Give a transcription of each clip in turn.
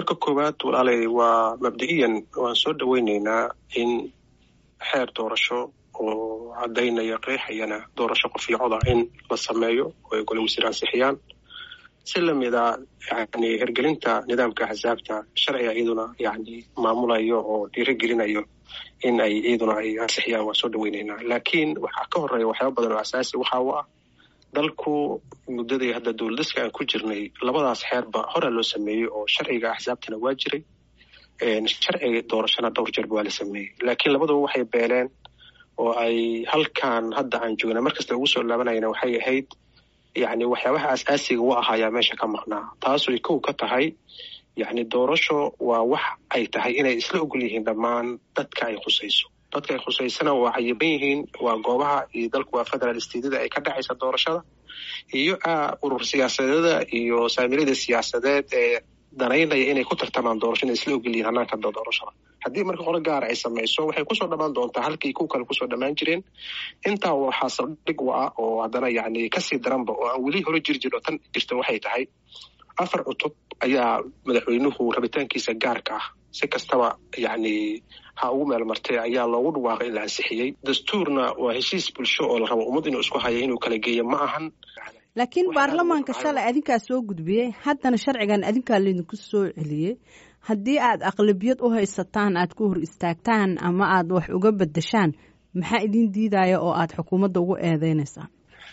marka koowaad walaalay waa mabda-iyan waan soo dhoweyneynaa in xeer doorasho oo caddaynaya qeexayana doorasho qofiicoda in la sameeyo oo ay gole wasiir ansixiyaan si lamida yani hirgelinta nidaamka axsaabta sharciga iyaduna yani maamulayo oo dhiirigelinayo in ay iyaduna ay ansixiyaan waan soo dhoweyneynaa laakiin waxaa ka horeeya waxyaaba badan oo asaasi waxa u ah dalku muddadii hadda dowladiska aan ku jirnay labadaas xeerba horaa loo sameeyey oo sharciga axsaabtana waa jiray sharciga doorashana dhowr jeerba waa la sameeyey laakiin labaduba waxay beeleen oo ay halkan hadda aan joogna markasta ugu soo laabanayna waxay ahayd yani waxyaabaha asaasiga u ahaayaa meesha ka maqnaa taasuy kow ka tahay yani doorasho waa wax ay tahay inay isla ogol yihiin dhammaan dadka ay khusayso dadka ay khusaysana waa cayiban yihiin waa goobaha iyo dalku waa federal stateda ay ka dhacaysa doorashada iyo urur siyaasadeeda iyo saamilada siyaasadeed ee danaynaya inay ku tartamaan doorasho inay isla ogol yihiin hanaanka doorashada haddii marka qolo gaara ay samayso waxay kusoo dhammaan doontaa halkii kuw kale kusoo dhammaan jireen intaa waxaa saldhig u ah oo haddana yani kasii daranba oo aan weli hore jiri jir oo tan jirta waxay tahay afar cutub ayaa madaxweynuhu rabitaankiisa gaarka ah si kastaba yani ha ugu meel martay ayaa loogu dhawaaqay in la ansixiyey dastuurna waa heshiis bulsho oo la rabo ummad inuu isku haya inuu kala geeyo ma ahan laakiin baarlamaanka shalay adinkaa soo gudbiyey haddana sharcigan adinkaa laydinku soo celiyey haddii aad aqlabiyad u haysataan aad ku hor istaagtaan ama aad wax uga bedeshaan maxaa idin diidaya oo aad xukuumadda ugu eedeynaysaan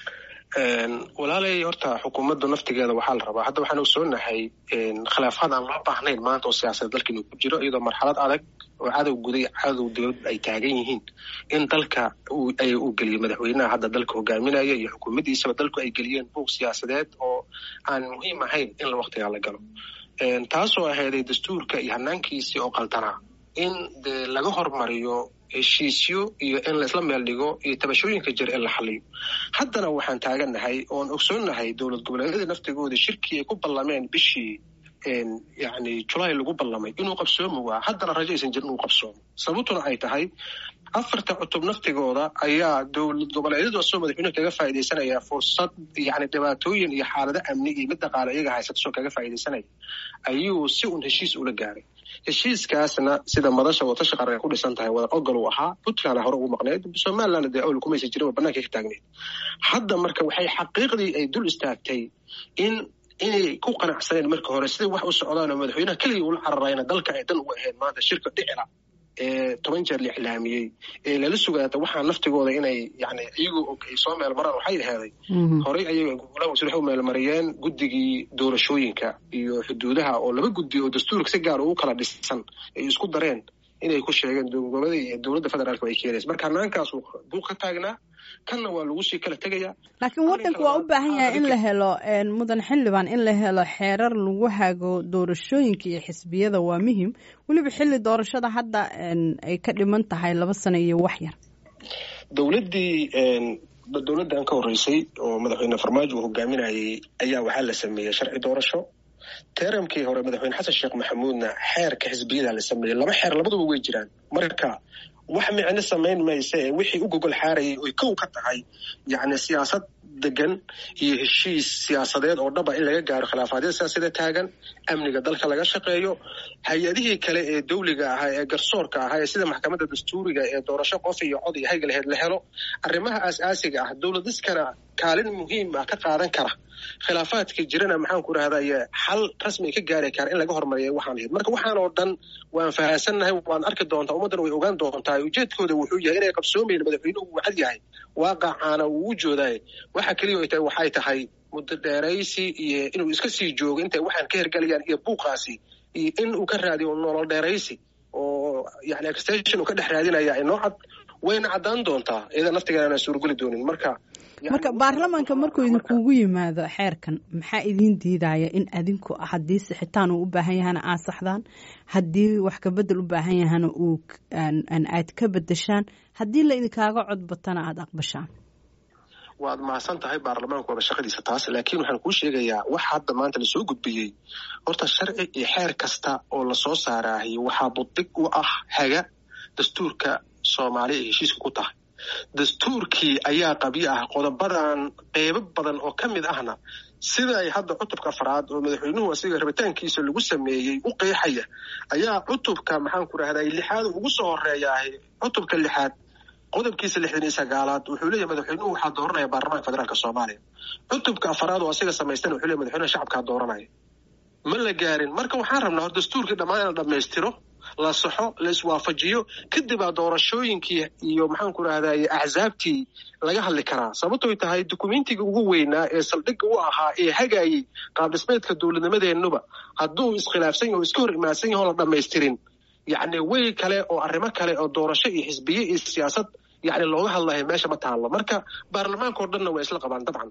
walaalay horta xukuumadda naftigeeda waxaa la rabaa hadda waxaan ogsoonahay khilaafaad aan loo baahnayn maanta oo siyaasadda dalka inuu ku jiro iyadoo marxalad adag oo cadow guday cadow dowlad ay taagan yihiin in dalka ay uu geliyo madaxweynaha hadda dalka hogaaminaya iyo xukuumaddiisaba dalku ay geliyeen buuq siyaasadeed oo aan muhiim ahayn in la waktigaa la galo taasoo ahayday dastuurka iyo hanaankiisii oo qaldanaa in dee laga hormariyo heshiisyo iyo in laisla meel dhigo iyo tabashooyinka jir in la xaliyo haddana waxaan taagannahay oon ogsoonnahay dowlad goboleedyada naftigooda shirkii ay ku ballameen bishii yani julaay lagu ballamay inuu qabsoomi waa haddana rajo aysan jirin inuu qabsoomo sababtuna ay tahay afarta cutub naftigooda ayaa dowlad goboleedyadu asoo madaxweynuhu kaga faa'iidaysanaya fursad yani dhibaatooyin iyo xaalado amni iyo mid dhaqaale iyaga haysatasoo kaga faa'iidaysanaya ayuu si un heshiis ula gaaray heshiiskaasna sida madasha watashi qaran ku dhisan tahay wada ogol uu ahaa puntland hore ugu maqneyd somalilandna dee awel kumaysa jirin banaanka ka taagneyd hadda marka waxay xaqiiqdii ay dul istaagtay in inay ku qanacsaneen marka hore siday wax u socdaan oo madaxweynaha keligii ula cararayna dalka ay dan uga ahayd maanta shirka dhicila ee toban jeer la iclaamiyey ee lala sugaata waxaa naftigooda inay yani iyagu ay soo meel maraan waxay aheeday horey ayaga golaha wasiir waxay u meelmariyeen guddigii doorashooyinka iyo xuduudaha oo laba guddi oo dastuurka si gaar ugu kala dhisan ay isku dareen inay ku sheegeen gobolada iyo dowladda federaalk ay keenaysa marka hanaankaas buuq ka taagnaa kanna waa lagu sii kala tegaya laakiin waddanku waa u baahan yahay in la helo mudan xildhibaan in la helo xeerar lagu hago doorashooyinka iyo xisbiyada waa muhim weliba xilli doorashada hadda ay ka dhiman tahay laba sano iyo wax yar dowladdii dowladdan ka horreysay oo madaxweyne farmaajo uu hogaaminayay ayaa waxaa la sameeyey sharci doorasho teramkii hore madaxweyne xasan sheekh maxamuudna xeerka xisbiyada la sameeyey laba xeer labaduba way jiraan marka wax micno samayn maysa ee wixii u gogol xaarayay oy kow ka tahay yacni siyaasad degan iyo heshiis siyaasadeed oo dhaba in laga gaaro khilaafaadyada siyaasada taagan amniga dalka laga shaqeeyo hay-adihii kale ee dawliga ahaa ee garsoorka ahaa ee sida maxkamadda dastuuriga ee doorasho qof iyo cod iyo hayga laheyd la helo arrimaha aas-aasiga ah dowladiskana kaalin muhiim ah ka qaadan kara khilaafaadka jirana maxaan ku rahdaye xal rasmi ka gaari kara in laga hormariya waxaan ahayd marka waxaan oo dhan waan fahansannahay waan arki doontaa ummaddana way ogaan doontaa ujeedkooda wuxuu yahay inay qabsoomayn madaxweynuhu uu cad yahay waaqacaana uu u joodaay waxa keliya ay tahay waxay tahay muddo dheeraysi iyo inuu iska sii joogo intay waxaan ka hergelayaan iyo buuqaasi iyo in uu ka raadiyo nolol dheeraysi oo yani extension uu ka dhex raadinaya inoo cad wayna caddaan doontaa iyada naftigeena suurgeli doonin marka marka baarlamaanka markuu idinkugu yimaado xeerkan maxaa idiin diidaya in adinku haddii sixitaan uu u baahan yahana aad saxdaan haddii wax kabedel u baahan yahana uu aad ka bedeshaan haddii la idinkaaga codbatana aada aqbashaan waad mahadsan tahay baarlamaanku waaba shaqadiisa taas laakiin waxaan kuu sheegayaa wax hadda maanta lasoo gudbiyey horta sharci iyo xeer kasta oo lasoo saaraahiy waxaa budig u ah haga dastuurka soomaaliya ay heshiiska ku tahay dastuurkii ayaa qabyo ah qodobadan qeybo badan oo ka mid ahna sida ay hadda cutubka afraad oo madaxweynuhu asiga rabitaankiisa lagu sameeyey u qeexaya ayaa cutubka maxaan ku rahday lixaad ugu soo horeeyaah cutubka lixaad qodobkiisa lixdan iyo sagaalaad wuxuu leeyahy madaxweynuhu waxaa dooranaya baarlamaanka federaalk soomaaliya cutubka afaraad oo asiga samaystana wuxuu leeyahy madaxweynaha shacabkaa dooranaya ma la gaarin marka waxaan rabnaa hor dastuurkii dhammaan in la dhammaystiro la saxo la iswaafajiyo kadibaa doorashooyinkii iyo maxaan ku rahday axsaabtii laga hadli karaa sababtoy tahay dukumentiga ugu weynaa ee saldhigga u ahaa ee hagaayey qaabdhismeedka dowladnimadeennuba hadduu iskhilaafsan yaho o iska hor imaadsan yaho la dhammaystirin yacni wey kale oo arrimo kale oo doorasho iyo xisbiye iyo siyaasad yacni looga hadlayo meesha ma taallo marka baarlamaanka o dhanna waa isla qabaan dabcan